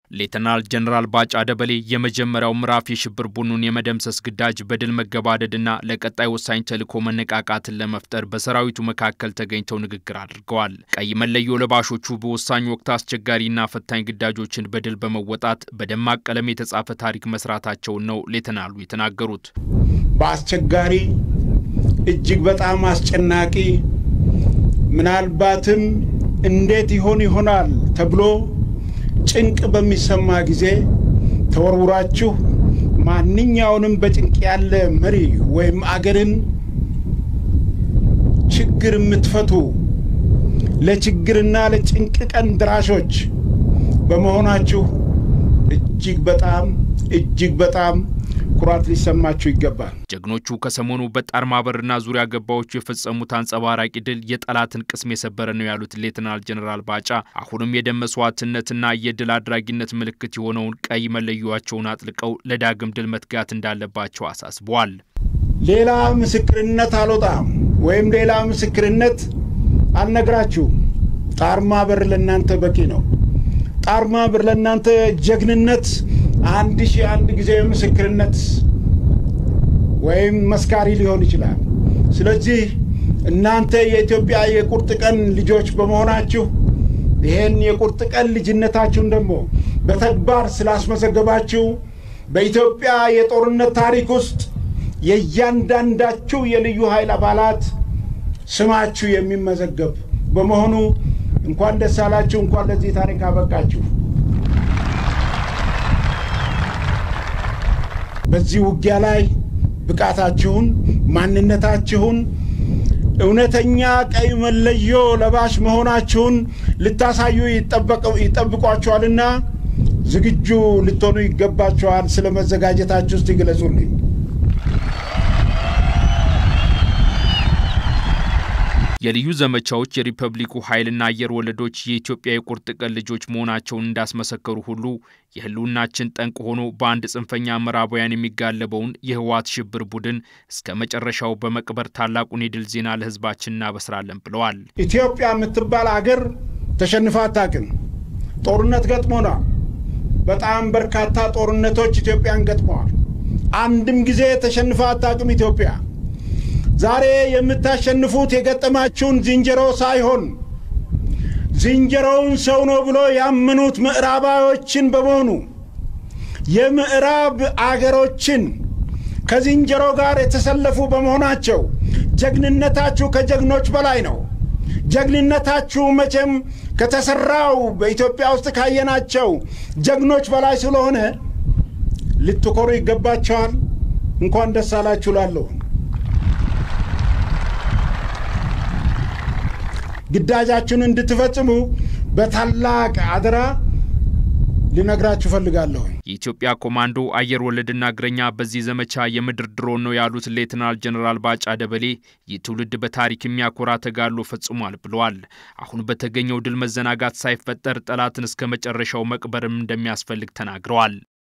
ሌተናል ጀነራል ባጫ ደበሌ የመጀመሪያው ምዕራፍ የሽብር ቡድኑን የመደምሰስ ግዳጅ በድል መገባደድና ለቀጣይ ወሳኝ ተልዕኮ መነቃቃትን ለመፍጠር በሰራዊቱ መካከል ተገኝተው ንግግር አድርገዋል። ቀይ መለዮ ለባሾቹ በወሳኝ ወቅት አስቸጋሪና ፈታኝ ግዳጆችን በድል በመወጣት በደማቅ ቀለም የተጻፈ ታሪክ መስራታቸውን ነው ሌተናሉ የተናገሩት። በአስቸጋሪ እጅግ በጣም አስጨናቂ ምናልባትም እንዴት ይሆን ይሆናል ተብሎ ጭንቅ በሚሰማ ጊዜ ተወርውራችሁ ማንኛውንም በጭንቅ ያለ መሪ ወይም አገርን ችግር የምትፈቱ ለችግርና ለጭንቅ ቀን ድራሾች በመሆናችሁ እጅግ በጣም እጅግ በጣም ኩራት ሊሰማችሁ ይገባል። ጀግኖቹ ከሰሞኑ በጣር ማበርና ዙሪያ ገባዎቹ የፈጸሙት አንጸባራቂ ድል የጠላትን ቅስም የሰበረ ነው ያሉት ሌተናል ጀኔራል ባጫ አሁንም የደም መስዋዕትነትና የድል አድራጊነት ምልክት የሆነውን ቀይ መለዮዋቸውን አጥልቀው ለዳግም ድል መትጋት እንዳለባቸው አሳስበዋል። ሌላ ምስክርነት አልወጣም ወይም ሌላ ምስክርነት አልነግራችሁም። ጣር ማበር ለእናንተ በቂ ነው። ጣር ማበር ለእናንተ ጀግንነት አንድ ሺህ አንድ ጊዜ ምስክርነት ወይም መስካሪ ሊሆን ይችላል። ስለዚህ እናንተ የኢትዮጵያ የቁርጥ ቀን ልጆች በመሆናችሁ ይህን የቁርጥ ቀን ልጅነታችሁን ደግሞ በተግባር ስላስመዘገባችሁ በኢትዮጵያ የጦርነት ታሪክ ውስጥ የእያንዳንዳችሁ የልዩ ኃይል አባላት ስማችሁ የሚመዘገብ በመሆኑ እንኳን ደስ አላችሁ፣ እንኳን ለዚህ ታሪክ አበቃችሁ። በዚህ ውጊያ ላይ ብቃታችሁን፣ ማንነታችሁን፣ እውነተኛ ቀይ መለዮ ለባሽ መሆናችሁን ልታሳዩ ይጠብቋችኋልና ዝግጁ ልትሆኑ ይገባችኋል። ስለ መዘጋጀታችሁ ውስጥ ይግለጹልኝ። የልዩ ዘመቻዎች የሪፐብሊኩ ኃይልና አየር ወለዶች የኢትዮጵያ የቁርጥ ቀን ልጆች መሆናቸውን እንዳስመሰከሩ ሁሉ የሕልውናችን ጠንቅ ሆኖ በአንድ ጽንፈኛ ምዕራባውያን የሚጋለበውን የህወሓት ሽብር ቡድን እስከ መጨረሻው በመቅበር ታላቁን የድል ዜና ለሕዝባችን እናበስራለን ብለዋል። ኢትዮጵያ የምትባል አገር ተሸንፋ አታውቅም። ጦርነት ገጥሞናል። በጣም በርካታ ጦርነቶች ኢትዮጵያን ገጥመዋል። አንድም ጊዜ ተሸንፋ አታውቅም ኢትዮጵያ። ዛሬ የምታሸንፉት የገጠማችሁን ዝንጀሮ ሳይሆን ዝንጀሮውን ሰው ነው ብሎ ያመኑት ምዕራባዎችን በመሆኑ የምዕራብ አገሮችን ከዝንጀሮ ጋር የተሰለፉ በመሆናቸው ጀግንነታችሁ ከጀግኖች በላይ ነው። ጀግንነታችሁ መቼም ከተሰራው በኢትዮጵያ ውስጥ ካየናቸው ጀግኖች በላይ ስለሆነ ልትኮሩ ይገባቸዋል። እንኳን ደስ አላችሁ ላለሁ ግዳጃችሁን እንድትፈጽሙ በታላቅ አደራ ልነግራችሁ ፈልጋለሁ። የኢትዮጵያ ኮማንዶ አየር ወለድና እግረኛ በዚህ ዘመቻ የምድር ድሮን ነው ያሉት ሌተናል ጀኔራል ባጫ ደበሌ ይህ ትውልድ በታሪክ የሚያኮራ ተጋድሎ ፈጽሟል ብለዋል። አሁን በተገኘው ድል መዘናጋት ሳይፈጠር ጠላትን እስከ መጨረሻው መቅበርም እንደሚያስፈልግ ተናግረዋል።